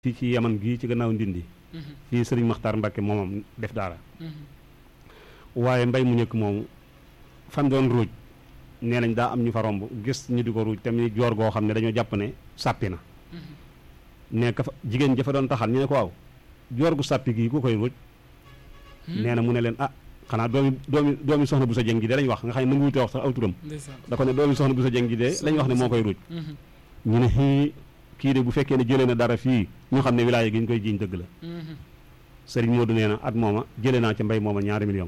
fii ci yaman gii ci gannaaw ndindi fii sëriñ Maxtaar Mbàkke moomam def daara waaye mbay mu njëkk moomu fan doon ruuj nee nañ daa am ñu fa romb gis ñu di ko ruuj tamit joor goo xam ne dañoo jàpp ne sàppi na ne ka fa jigéen ja fa doon taxal ñu ne ko waaw joor gu sàppi gii ku koy ruuj nee na mu ne leen ah xanaa doomi doomi doomi soxna bu sa jëng ji de lañ wax nga xam ne nangu wute wax sax aw turam da ko ne doomi soxna bu sa jëng ji de lañ wax ne moo koy ruuj ñu ne xii kii de bu fekkee ne jëlee na dara fii ñu xam ne wilaaya gi ñu koy jiiñ dëgg la sëriñ Modou nee na at mooma jëlee naa ca mbay mooma ñaari million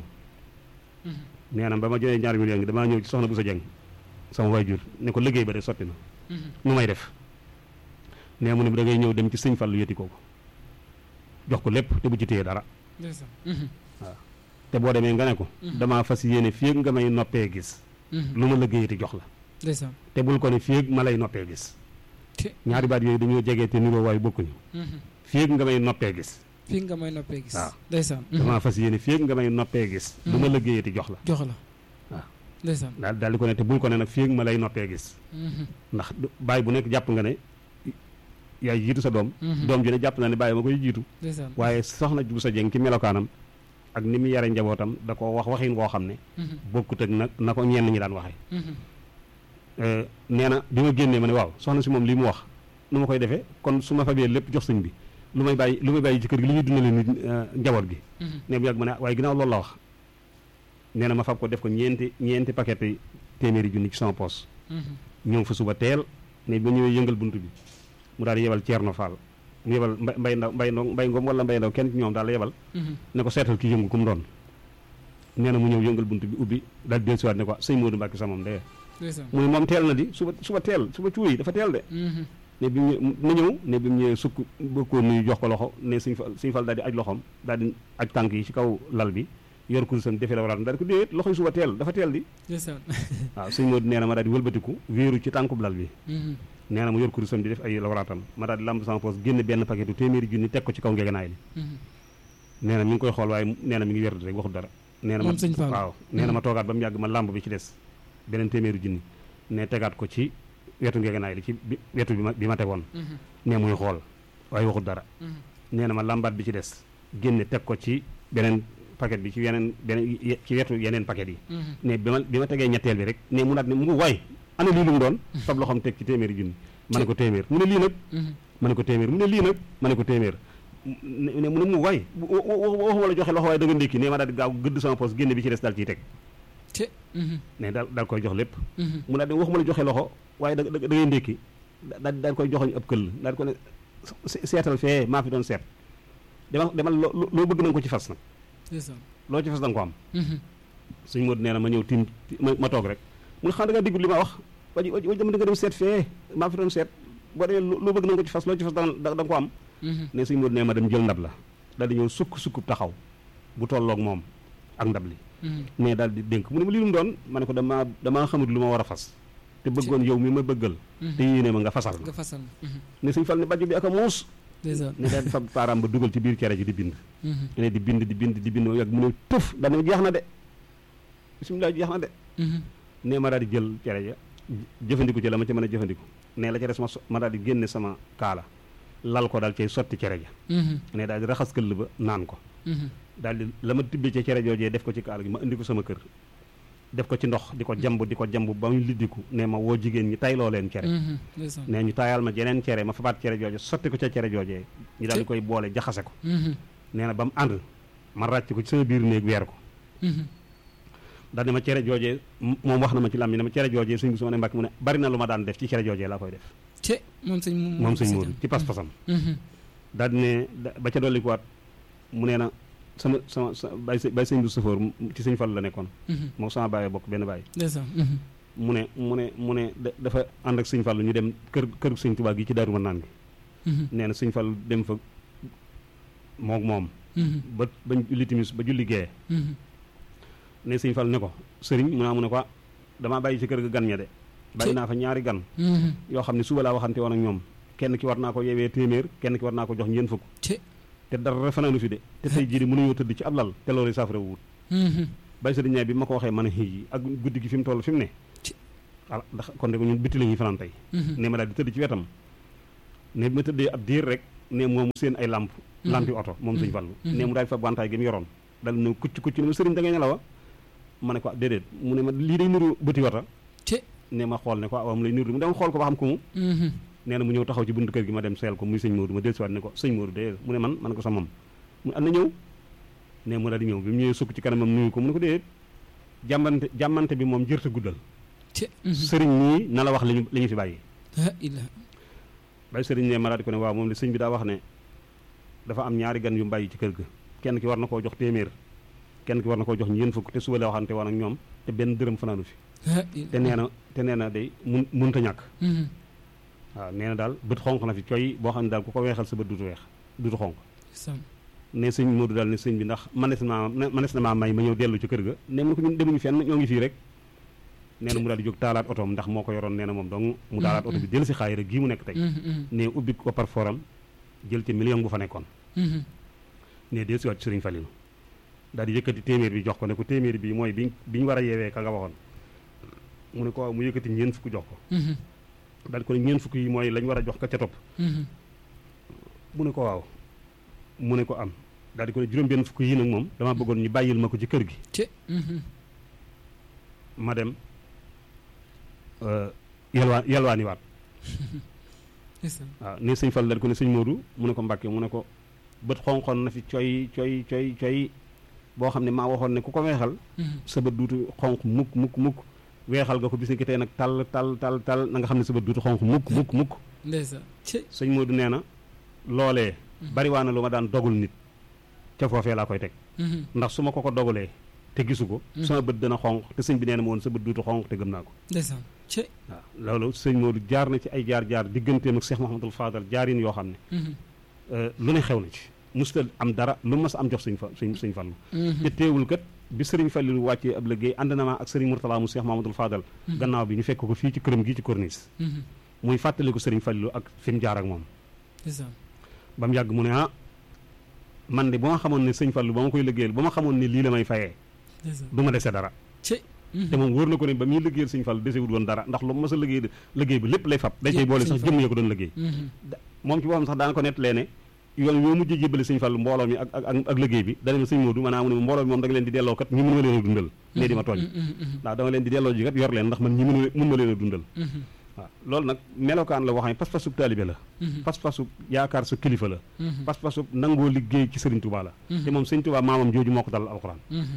nee na ba ma jëlee ñaari million gi damaa ñëw ci soxna bu sa jëng sama waajur ne ko liggéey ba de sotti na nu may def nee mu ne da ngay ñëw dem ci sëñ Fallu yëti kooku jox ko lépp te bu ci téye dara waaw te boo demee nga ne ko damaa fas yéene fii nga may noppee gis lu ma liggéeyati jox la te bul ko ne fii ma lay noppee gis ñaari baat yooyu dañoo jegee te niroo waaye bokkuñu fii nga may noppee gis fii nga may noppee gis waaw ndeysaan damaa fas yéene fii nga may noppee gis lu ma liggéeyati jox la jox la waaw ndeysaan daal daal di ko ne te bul ko ne nag fii ma lay noppee gis ndax bàyyi bu nekk jàpp nga ne yaay jiitu sa doom doom ji ne jàpp na ne bàyyi ma koy jiitu ndeysaan waaye soxna bu sa jëng ki melokaanam ak ni mu yare njabootam da ko wax waxin woo xam ne bokkut ak nag na ko ñenn ñi daan waxee nee na bi ma génnee ma ne waaw soxna si moom lii mu wax nu ma koy defee kon su ma fabee lépp jox sëñ bi lu may bàyyi lu may bàyyi ci kër gi li ñuy dundale nit njaboot gi ne bu yàgg ma ne waaye ginnaaw loolu la wax nee na ma fab ko def ko ñeenti ñeenti paquet yi téeméeri junni ci sama poos ñëw fa suba teel ne ba ñëwee yëngal bunt bi mu daal di yebal Ceerno Fall mu yebal mbay mbay ndaw mbay ndaw mbay ngoom wala mbay ndaw kenn ci ñoom daal la yebal ne ko seetal ki yëngu ku mu doon nee na mu ñëw yëngal bunt bi ubbi daal di dellusiwaat ne ko sëñ Modou Mbacke sa moom de mu ne moom teel na di suba suba teel suba cuuy dafa teel de ne bi mu na ñëw ne bi mu ñëwee sukk bëgg koo nuyu jox ko loxo ne suñ fal suñ fal daal di aj loxoom daal di aj tànk yi ci kaw lal bi yor kurusam defee la waraat daal di ko déet loxo yi suba teel dafa teel di waaw sëñ Modou nee na ma daal di wëlbatiku wéeru ci tànkub lal bi nee na mu yor kurusam di def ay lawaraatam ma daal di lamb sama poos génn benn paquetu téeméeri junni teg ko ci kaw ngegenaay li nee na mi ngi koy xool waaye nee na mi ngi werdu rek waxul dara nee na ma waaw nee na ma toogaat ba mu yàgg ma lamb bi ci des beneen téeméeri junni ne tegaat ko ci wetu ngegenaay li ci wetu bi ma bi ma tegoon ne muy xool waaye waxul dara nee na ma lambaat bi ci des génne teg ko ci beneen paquet bi ci yeneen beneen ci wetu yeneen paquet yi ne bi ma bi ma tegee ñetteel bi rek ne mu naat ne mu waay ana lii lu mu doon fab loxoom teg ci téeméeri junni ma ne ko téeméer mu ne lii nag ma ne ko téeméer mu ne lii nag ma ne ko téeméer ne mu ne mu waay waxuma la joxe loxo waaye da nga ndékki ne ma daal di gaaw gëdd sama poos génne bi ci des daal ciy teg ne daal daal koy jox lépp mu daal di waxuma la joxe loxo waaye da da ngay ndékki daal daal koy joxoñ ab këll daal di ko ne seetal fee maa fi doon seet demal demal loo bëgg na nga ko ci fas nag loo ci fas da nga ko am suñ Modou nee na ma ñëw tim ma toog rek mu ne xam da nga diggu li ma wax waji waji dama di nga dem seet fee maa fi doon seet boo demee loo bëgg na nga ko ci fas loo ci fas da nga ko am ne suñ Modou nee ma dem jël ndab la daal di ñëw sukk sukkub taxaw bu tolloog moom ak ndab li mais daal di dénk mu ne ma lii lu mu doon ma ne ko damaa damaa xamut lu ma war a fas te bëggoon yow mi ma bëggal te yéene ma nga fasal nga fasal ne suñ fal ne bàjjo bi ak a muus ne daal di fa paaraam ba dugal ci biir cere ji di bind ne di bind di bind di bind yàgg mu ne tëf daal ne jeex na de bisimilah jeex na de ne ma daal di jël cere ja jëfandiku ci la ma ci mën a jëfandiku ne la ca des ma ma daal di génne sama kaala lal ko daal cay sotti cere ja ne daal di raxas këll ba naan ko daal di la ma tibbee ca cere joojee def ko ci kaala gi ma indi ko sama kër def ko ci ndox di ko jamb di ko jamb ba mu liddiku ne ma woo jigéen ñi tayloo leen cere ne ñu taayal ma jeneen cere ma fabaat cere jooje sotti ko ca cere joojee ñu daal di koy boole jaxase ko nee na ba mu ànd ma ràcc ko ci sama biir néeg weer ko daal ne ma cere joojee moom wax na ma ci lam bi ne ma cere joojee suñ bi su ma ne mbàkk mu ne bari na lu ma daan def ci cere joojee laa koy def te moom sëñ moom sëñ Moodu ci pas-pasam daal di ne ba ca dolli kuwaat mu nee na sama sama sa bay bay sëñ bu sëfoor ci sëñ Fall la nekkoon moom sama bàyyi bokk benn bàyyi mu ne mu ne mu ne dafa ànd ak sëñ Fall ñu dem kër kër sëñ Tuubaa gi ci Daaru Manaan gi nee na sëñ Fall dem fa moog moom ba ba julli timis ba julli gee ne sëñ Fall ne ko sëriñ mu naa mu ne ko damaa bàyyi ci kër ga gan ña de bàyyi naa fa ñaari gan yoo xam ne suba laa waxante woon ak ñoom kenn ki war naa ko yeewee téeméer kenn ki war naa ko jox ñeent fukk te dara fanaanu fi de te tey jii di mënuñoo tëdd ci ab lal te loolu saafara wut bàyyi sëriñ ñaay bi ma ko waxee man a xii ak guddi gi fi mu toll fi mu ne ala ndax kon de ñun bitti la ñuy fanaan tey ne ma daal di tëdd ci wetam ne bi ma tëddee ab diir rek ne moom seen ay lamp lampi oto moom sëñ Fallu ne mu daal di fa bantaay gi mu yoroon dal ne kucc kucc ne ma sëriñ da ngay nelawa ma ne ko déedéet mu ne ma lii day niru bëti wata ci ne ma xool ne ko waaw mu lay niru mu dem xool ko ba xam ko mu nee na mu ñëw taxaw ci buntu kër gi ma dem seel ko muy sëñ Modou ma dellusiwaat ne ko sëñ Modou de mu ne man man ko sa moom mu ne am na ñëw ne mu daal di ñëw bi mu ñëwee sukk ci kanamam nuyu ko mu ne ko déedéet jàmmante jàmmante bi moom jërta guddal ci sëriñ ñii na la wax li ñu li ñu fi bàyyi la ilaha bay sëriñ ne ma daal di ko ne waaw moom de sëñ bi daa wax ne dafa am ñaari gan yu mbàyyi ci kër ga kenn ki war na koo jox téeméer kenn ki war na koo jox ñeent fukk te suba la waxante woon ak ñoom te benn dërëm fanaanu fi la te nee na te nee na day mun munta ñàkk waaw nee na daal bët xonq na fi coy boo xam ne daal ku ko weexal sa bët dutu weex dutu xonq sam ne sëñ Modou daal ne sëñ bi ndax manes na maa manes na maa may ma ñëw dellu ci kër ga ne mun ko ñun demuñu fenn ñoo ngi fii rek nee na mu daal di jóg taalaat otoom ndax moo ko yoroon nee na moom donc mu taalaat oto bi jël si xaayira gii mu nekk tey ne ubbi ko par forum jël ci million bu fa nekkoon ne del siwaat ci sëriñ Falilou daal di yëkkati téeméer bi jox ko ne ko téeméer bi mooy bi bi ñu war a yeewee ka nga waxoon mu ne ko waaw mu yëkkati ñeent fukk jox ko daal di ko ne ñeent fukk yi mooy lañ war a jox ka ca topp mu ne ko waaw mu ne ko am daal di ko ne juróom benn fukk yi nag moom dama bëggoon ñu bàyyil ma ko ci kër gi ci ma dem yalwaan yalwaani waat waaw ne sëñ Fall daal di ko ne sëñ Modou mu ne ko Mbàkke mu ne ko bët xonqoon na fi coy coy coy coy boo xam ne maa waxoon ne ku ko weexal sa bët duutu xonq mukk mukk mukk weexal nga ko bis ni ki tey nag tal tal tal tal na nga xam ne sa bët duutu xonq mukk mukk mukk ndeysaan ci sëñ Modou nee na loolee bariwaa na lu ma daan dogul nit ca foofee laa koy teg ndax su ma ko ko dogalee te gisu ko sama bët dana xonq te sëñ bi nee na ma woon sa bët duutu xonq te gëm naa ko ndeysaan ci waaw loolu sëñ Modou jaar na ci ay jaar jaar digganteem ak Cheikh Mouhamadul Fadal jaarin yoo xam ne lu ne xew na ci musta am dara lu mas am jox sëñ fa sëñ sëñ Fallu te teewul kat bi sëriñ Fallu wàccee ab liggéey ànd na ma ak sëriñ Mourtala mu Cheikh Mouhamadul Fadal gannaaw bi ñu fekk ko fii ci këram gii ci corniche muy fàttaliku sëriñ Fallu ak fi mu jaar ak moom ndeysaan ba mu yàgg mu ne ah man de ba ma xamoon ne sëñ Fallu ba ma koy liggéeyal ba ma xamoon ne lii la may fayee ndeysaan du ma dese dara ci te moom wóor na ko ne ba muy liggéeyal sëñ Fallu desewut woon dara ndax lu mas a liggéey liggéey bi lépp lay fab day cay boole sax jëmm ya ko doon liggéey moom ci boppam sax daana ko nettalee ne yoon yoo mujjee jébbale sëñ Fallu mbooloo mi ak ak ak liggéey bi dana ma sëñ Moodu maanaam mu ne mbooloo mi moom da nga leen di delloo kat ñi mën ma leen a dundal ne di ma tooñ ndax dama leen di delloo ji kat yor leen ndax man ñi mën mën ma leen a dundal waaw loolu nag melokaan la wax ne pas-pasu taalibe la pas-pasu yaakaar sa kilifa la pas-pasu nangoo liggéey ci sëriñ Tuubaa la te moom sëñ Tuubaa maamam jooju moo ko dalal alxuraan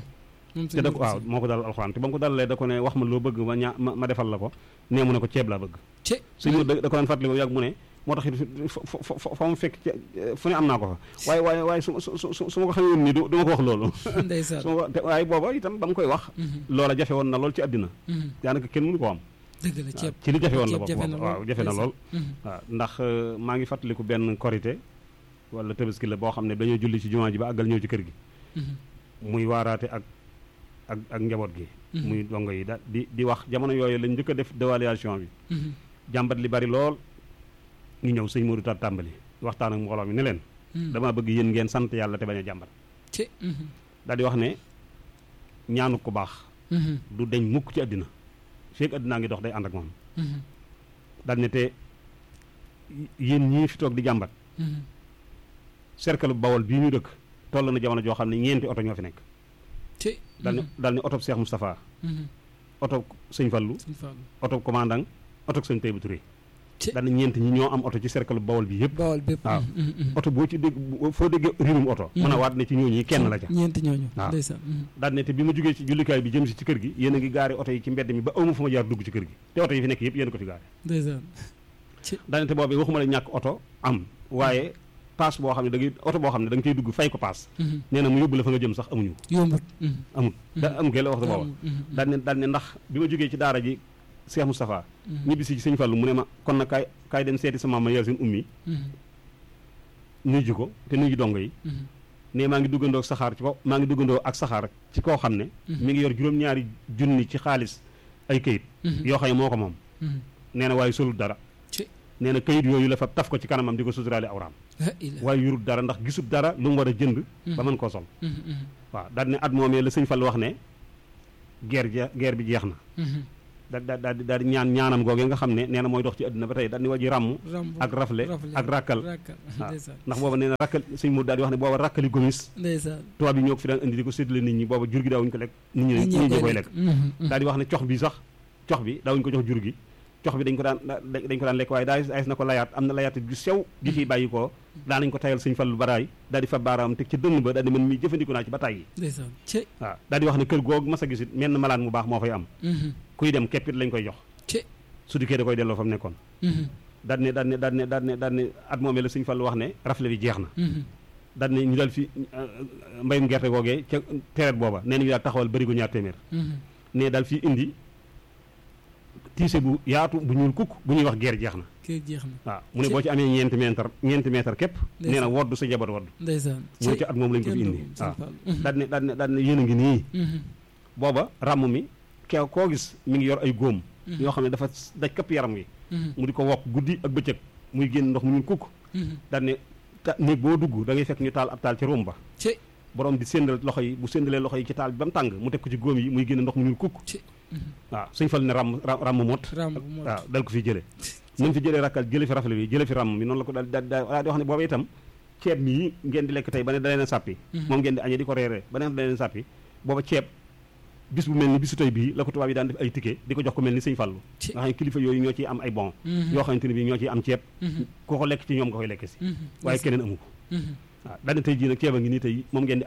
te da ko waaw moo ko dalal alxuraan te ba mu ko dalalee da ko ne wax ma loo bëgg ma ñaa ma defal la ko nee mu ne ko ceeb laa bëgg sëñ Moodu da ko daan fàttali ba yàgg mu ne moo tax it fa mu fekk fu ne am naa ko fa waaye waaye waaye su su su ma ko xamee woon nii du ma ko wax loolu ndeysaan su ma ko waaye booba itam ba mu koy wax loola jafe woon na lool ci àddina daanaka kenn mënu ko am dëgg la ceeb ci li jafe woon la bokk jafe na waaw jafe na lool waaw ndax maa ngi fàttaliku benn korité wala tabaski la boo xam ne dañoo julli ci jumaa ji ba àggal ñëw ci kër gi muy waaraate ak ak ak njaboot gi muy dongo yi da di di wax jamono yooyu lañ njëkk a def dévaluation bi jàmbat li bari lool ñu ñëw sëñ Modou Tar tàmbali waxtaan ak mbooloo mi ne leen dama bëgg yéen ngeen sant yàlla te bañ a jàmbat ci daal di wax ne ñaanu ko baax du deñ mukk ci àddina feek àddinaa ngi dox day ànd ak moom daal ne te yéen ñii fi toog di jàmbat cercle bu bawol bii ñu dëkk toll na jamono joo xam ne ñeenti oto ñoo fi nekk ci daal ne daal ne oto Cheikh Moustapha oto sëñ Fallu sëñ Fallu oto commandant oto sëñ Taïba Touré ci daal ne ñeent ñi ñoo am oto ci cercle bu bawol bi yëpp bawol bépp waaw oto boo ci dégg foo déggee riirum oto mën a waat ne ci ñooñu kenn la ca ñeenti ñooñu waaw ndeysaan daal ne te bi ma jógee ci jullikaay bi jëm si ci kër gi yéen a ngi gaari oto yi ci mbedd mi ba awma fu ma jaar dugg ci kër gi te oto yi fi nekk yëpp yéen ko ci gaari ndeysaan daal ne te boobu waxuma la ñàkk oto am waaye paas boo xam ne da ngay oto boo xam ne da nga cay dugg fay ko paas nee na mu yóbbu la fa nga jëm sax amuñu yombut amut da am kay la wax da booba daal ne daal ne ndax bi ma jógee ci daara ji Cheikh Moustapha ñibbi si ci sëñ Fallu mu ne ma kon nag kaay kaay dem seeti sa maam ma yar seen ummi nuyu ko te nuyu dongo yi ne maa ngi duggandoo ak saxaar ci ko maa ngi duggandoo ak saxaar ci koo xam ne mi ngi yor juróom-ñaari junni ci xaalis ay kayit yoo xam ne moo ko moom nee na waaye solul dara nee na kayit yooyu la fa taf ko ci kanamam di ko suturaale awraam waaye yurut dara ndax gisut dara lu mu war a jënd ba mën koo sol waaw daal ne at moomee la sëñ Fall wax ne guerre ja guerre bi jeex na da da daal di daal di ñaan ñaanam googee nga xam ne nee na mooy dox ci àdduna ba tey daal di waji ràmm ramb ak rafle ak rakkal rakkal waaw ndeysaan ndax booba nee na rakkal sëñ mu daal di wax ne booba rakkali gomis ndeysaan tubaab yi ñoo ko fi daan indi di ko séddale nit ñi booba jur gi daawuñu ko lekk nit ñi nit ñi koy lekk daal di wax ne cox bi sax cox bi daawuñu ko jox jur gi cox bi dañ ko daan dañ ko daan lekk waaye daa ayis na ko layaat am na layaat ju sew gi ciy bàyyi ko daa nañ ko tayal sëñ Fallu baraay daal di fa baaraam teg ci dënn ba daal di mën mi jëfandiku naa ci ba tàyyi ndeysaan ci waaw daal di wax ne kër googu mas a gisit menn malaan mu baax moo fay am kuy dem keppit lañ koy jox ci su dikkee da koy delloo fa mu nekkoon daal ne daal ne daal ne daal ne daal ne at moomee la sëñ Fallu wax ne rafle bi jeex na daal ne ñu daal fi mbayum gerte googee ca tereet booba nee nañu daal taxawal bërigo ñaar téeméer ne daal fii indi tiise bu yaatu bu ñuul kukk bu ñuy wax geer jeex na kër jeex na waaw mu ne boo ci amee ñeenti mètre ñeenti mètre képp nee na woddu sa jabar woddu ndeysaan mu ne ci at moom lañ ko fi indi waaw daal ne daal ne daal ne yéen a ngi nii booba ràmm mi ke koo gis mi ngi yor ay góom yoo xam ne dafa daj këpp yaram wi mu di ko wokk guddi ak bëccëg muy génn ndox mu ñuul kukk daal ne ta néeg boo dugg da ngay fekk ñu taal ab taal ci ruum ba ci borom di séndal loxo yi bu séndalee loxo yi ci taal bi ba mu tàng mu teg ko ci góom yi muy génn ndox mu ñuul kukk ci waaw suñ fal ne ràmm ràmm mot ramb moo waaw dal ko fi jële ni mu fi jëlee rakkal jële fi rafale bi jële fi ràmm mi noonu la ko daal daal daal di wax ne booba itam ceeb mii ngeen di lekk tey ba ne da leen a sàppi moom ngeen di añee di ko reeree ba ne da leen a sàppi booba ceeb bis bu mel ni bisu tey bii la ko tubaab yi daan def ay ticket di ko jox ko mel ni sëñ Fallu Ci. nga xam ne kilifa yooyu ñoo ciy am ay bon yoo xamante ne bii ñoo ciy am ceeb ku ko lekk ci ñoom nga koy lekk si waaye keneen amu ko waaw daane tey jii nag ceeb a ngi nii tey moom ngeen di